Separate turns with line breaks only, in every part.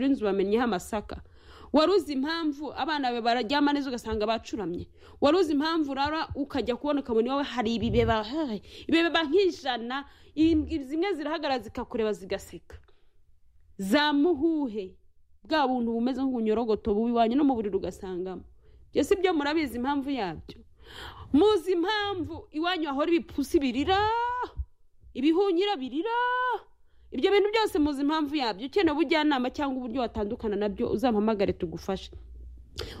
inzu bamenyeho amasaka wari uzi impamvu abana be bararyama neza ugasanga bacuramye wari uzi impamvu urara ukajya kubona ukabona iwawe hari ibibeba hey, ibibeba nk'ijana imbwa zimwe zirahagarara zikakureba zigaseka zamuhuhe bwa buntu bumeze nk'ubunyorogoto bubi wanyu no mu buriri ugasangamo ibyo si byo murabizi impamvu yabyo muzi impamvu iwanyu hahora ibipusi birira ibihunyira birira ibyo bintu byose muzi impamvu yabyo ukeneye ubujyanama cyangwa uburyo watandukana nabyo uzampamagare tugufashe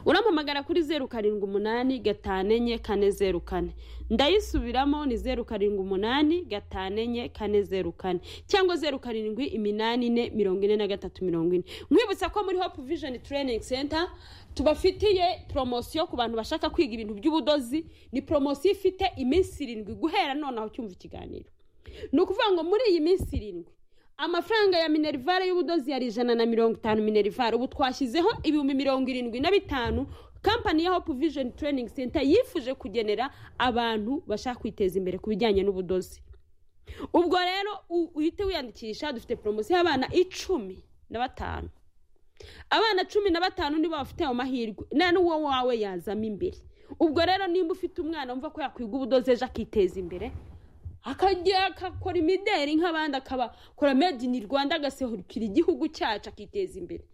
urampamagara kuri zeru karindwi umunani gatanu enye kane zeru kane ndayisubiramo ni zeru karindwi umunani gatanu enye kane zeru kane cyangwa zeru karindwi iminani ine mirongo ine na gatatu mirongo ine mwibutsa ko muri hope vision training center tubafitiye poromosiyo ku bantu bashaka kwiga ibintu by'ubudozi ni poromosiyo ifite iminsi irindwi guhera nonaho cyumva ikiganiro ni ukuvuga ngo muri iyi minsi irindwi amafaranga ya minerivare y'ubudozi yari ijana na mirongo itanu minerivare ubu twashyizeho ibihumbi mirongo irindwi na bitanu kampani ya hope vision training center yifuje kugenera abantu bashaka kwiteza imbere ku bijyanye n'ubudozi ubwo rero uhite wiyandikisha dufite poromosiyo y'abana icumi na batanu abana cumi na batanu nibo bafite ayo mahirwe nta n'uwo wawe yazamo imbere ubwo rero nimba ufite umwana wumva ko yakwiga ubudozi ejo akiteza imbere akajya akakora imideri nk'abandi akabakora made in rwanda agasehukira igihugu cyacu akiteza imbere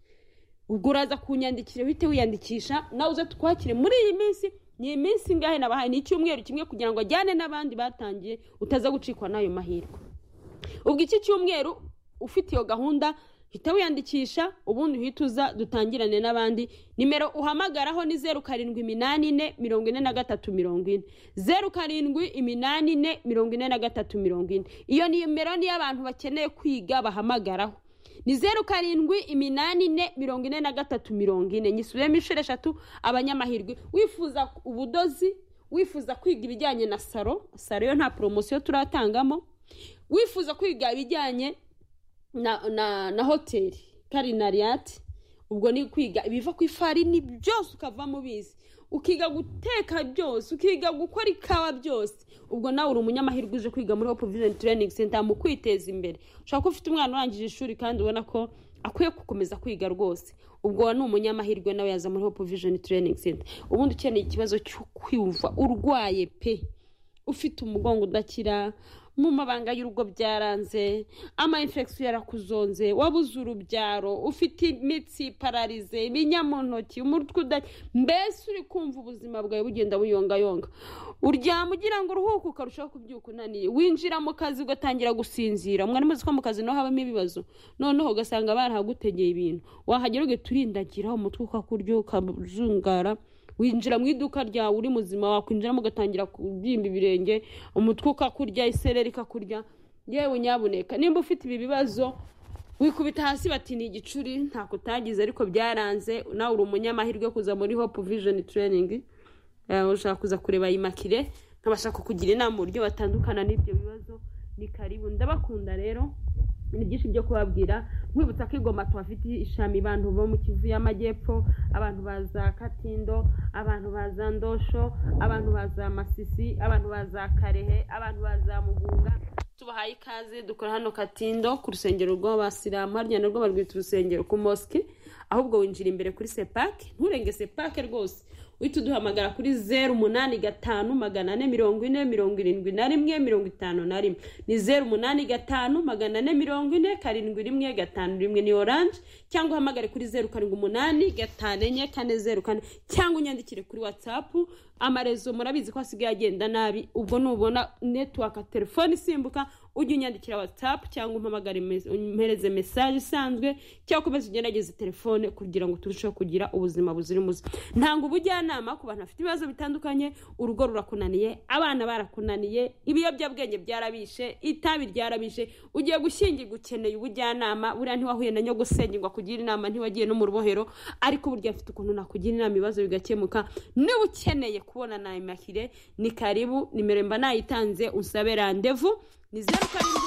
ubwo uraza kunyandikira uhite wiyandikisha nawe uze tukwakire muri iyi minsi ni iminsi ingahe nabahaye ni icyumweru kimwe kugira ngo ajyane n'abandi batangiye utaza gucikwa n'ayo mahirwe ubwo iki cyumweru ufite iyo gahunda hita wiyandikisha ubundi uhita uza dutangirane n'abandi nimero uhamagaraho ni zeru karindwi iminani ine mirongo ine na gatatu mirongo ine zeru karindwi iminani ine mirongo ine na gatatu mirongo ine iyo nimero niyo abantu bakeneye kwiga bahamagaraho ni zeru karindwi iminani ine mirongo ine na gatatu mirongo ine nyisubiyemo inshuro eshatu abanyamahirwe wifuza ubudozi wifuza kwiga ibijyanye na salo salo yo nta poromosiyo turatangamo wifuza kwiga ibijyanye na na na hoteli karinariyati ubwo ni kwiga ibiva ku ifarini byose ukavamo ubizi ukiga guteka byose ukiga gukora ikawa byose ubwo nawe uri umunyamahirwe uje kwiga muri hope vision training center mu kwiteza imbere ushobora ko ufite umwana urangije ishuri kandi ubona ko akwiye gukomeza kwiga rwose ubwo ni umunyamahirwe nawe yaza muri hope vision training center ubundi ukeneye ikibazo cyo kwiyumva urwaye pe ufite umugongo udakira mu mabanga y'urugo byaranze ama infection yarakuzonze wabuze urubyaro ufite imitsi pararize ibinya mu ntoki umutwe udaki mbese uri kumva ubuzima bwawe bugenda buyongayonga uryama ugira ngo uruhuke ukarushaho kubyuka unaniye winjira mu kazi ugatangira gusinzira mwari muzi ko mu kazi naho habamo ibibazo noneho ugasanga barahagutegeye ibintu wahagera ugaturindagira umutwe ukakurya ukazungara winjira mu iduka ryawe uri muzima wakwinjiramo ugatangira kubyimba ibirenge umutwe ukakurya isereri ikakurya yewe nyabuneka nimba ufite ibi bibazo wikubita hasi bati ni igicuri ntako utagize ariko byaranze nawe uri umunyamahirwe kuza muri hope vision training ushaka kuza kureba iyi makire nkabasha kukugira inama uburyo batandukana n'ibyo bibazo ni karibu ndabakunda rero ni byinshi byo kubabwira nkwibutsa ko igoma tuhafite ishami abantu bo mu kivu y'amajyepfo abantu baza katindo abantu baza ndosho abantu baza masisi abantu baza karehe abantu baza mugunga tubahaye ikaze dukora hano katindo ku rusengero rw'abasilamu harya narwo barwita urusengero ku mosque ahubwo winjira imbere kuri sepake nturenge sepake rwose uhita uduhamagara kuri zeru umunani gatanu magana ane mirongo ine mirongo irindwi na rimwe mirongo itanu na rimwe ni zeru umunani gatanu magana ane mirongo ine karindwi rimwe gatanu rimwe ni oranje cyangwa uhamagare kuri zeru karindwi umunani gatanu enye kane zeru kane cyangwa unyandikire kuri watsapu amarezo murabizi ko asigaye agenda nabi ubwo nubona netiwaka telefone isimbuka ujye unyandikira watsapu cyangwa umpamagare umpereze mesaje isanzwe cyangwa ukomeze ugerageze telefone kugira ngo turusheho kugira ubuzima buzira umuze ntanga ubujyanama ku bantu bafite ibibazo bitandukanye urugo rurakunaniye abana barakunaniye ibiyobyabwenge byarabishe itabi ryarabishe ugiye gushyingirwa ukeneye ubujyanama buriya ntiwahuye na nyogosenyirwa kugira inama ntiwagiye no mu rubohero ariko burya afite ukuntu nakugira inama ibibazo bigakemuka niba ukeneye kubona nayo makire ni karibu nimero mba nayitanze unsabe randevu ni zeru karindwi